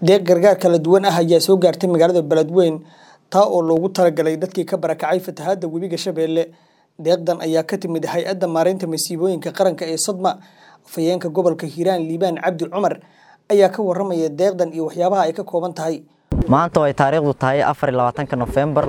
deeq gargaar kala duwan ah ayaa soo gaartay magaalada beledweyne taa oo loogu talagalay dadkii ka barakacay fatahaadda webiga shabeelle deeqdan ayaa ka timid hay-adda maareynta masiibooyinka qaranka ee sodma afhayeenka gobolka hiiraan liibaan cabdi cumar ayaa ka waramaya deeqdan iyo waxyaabaha ay ka kooban tahay maanta oo ay taariikhdu tahay afarlabaatanka nofembar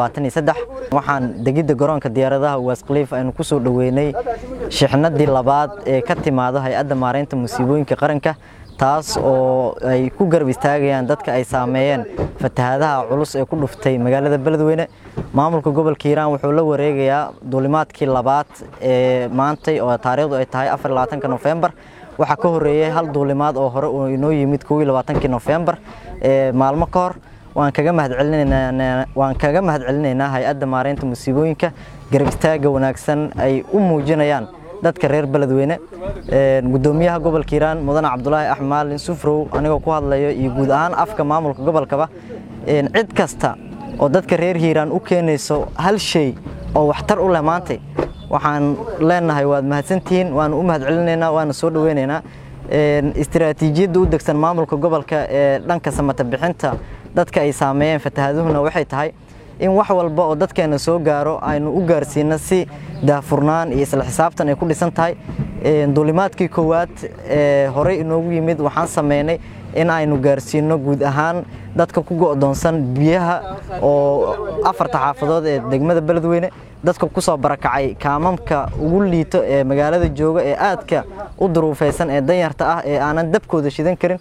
waxaan degidda garoonka diyaaradaha waaskhaliif aynu ku soo dhoweynay shixnadii labaad ee ka timaado hay-adda maareynta musiibooyinka qaranka taas oo ay ku garab istaagayaan dadka ay saameeyeen fatahaadaha culus ee ku dhuftay magaalada beledweyne maamulka gobolka hiiraan wuxuu la wareegayaa duulimaadkii labaad ee maantay oo taariikhdu ay tahay afarlabaatanka nofembar waxaa ka horeeyey hal duulimaad oo hore oo inoo yimid kii nofembar maalmo ka hor waan kaga mahadcelinaynawaan kaga mahadcelinaynaa hay-adda maareynta musiibooyinka garab istaaga wanaagsan ay u muujinayaan dadka reer beledweyne gudoomiyaha gobolka hiiraan mudane cabdulaahi axmed maalin sufrow anigoo ku hadlayo iyo guud ahaan afka maamulka gobolkaba cid kasta oo dadka reer hiiraan u keenayso hal shay oo waxtar u leh maantay waxaan leenahay waad mahadsantihiin waanu u mahadcelinaynaa waana soo dhoweynaynaa istiraatiijiyadda u degsan maamulka gobolka ee dhanka samata bixinta dadka ay saameeyeen fatahaaduhuna waxay tahay in wax walba oo dadkeena soo gaaro aynu u gaarsiino si daahfurnaan iyo isla xisaabtan ay ku dhisan tahay duulimaadkii koowaad ee horey inoogu yimid waxaan sameynay in aynu gaarsiino guud ahaan dadka ku go'doonsan biyaha oo afarta xaafadood ee degmada beledweyne dadka ku soo barakacay kaamamka ugu liito ee magaalada jooga ee aadka u duruufaysan ee danyarta ah ee aanan dabkooda shidan karin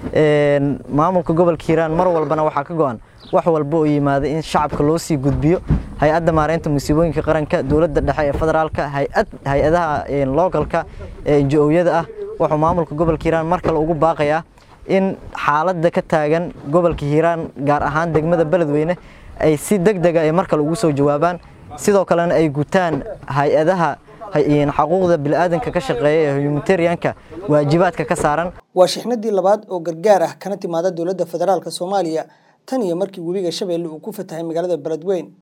maamulka gobolka hiiraan mar walbana waxaa ka go'an wax walba oo yimaada in shacabka loo sii gudbiyo hay-adda maareynta musiibooyinka qaranka dowladda dhexe ee federaalka hay-adaha lookalka ee injo-yada ah wuxuu maamulka gobolka hiiraan mar kale ugu baaqayaa in xaaladda ka taagan gobolka hiiraan gaar ahaan degmada beledweyne ay si deg dega ay mar kale ugu soo jawaabaan sidoo kalena ay gutaan hay-adaha xaquuqda bini'aadanka ka shaqeeya ee humanitarianka waajibaadka ka saaran waa shixnadii labaad oo gargaar ah kana timaada dowladda federaalk soomaaliya tan iyo markii webiga shabeelle uu ku fatahay magaalada beledweyne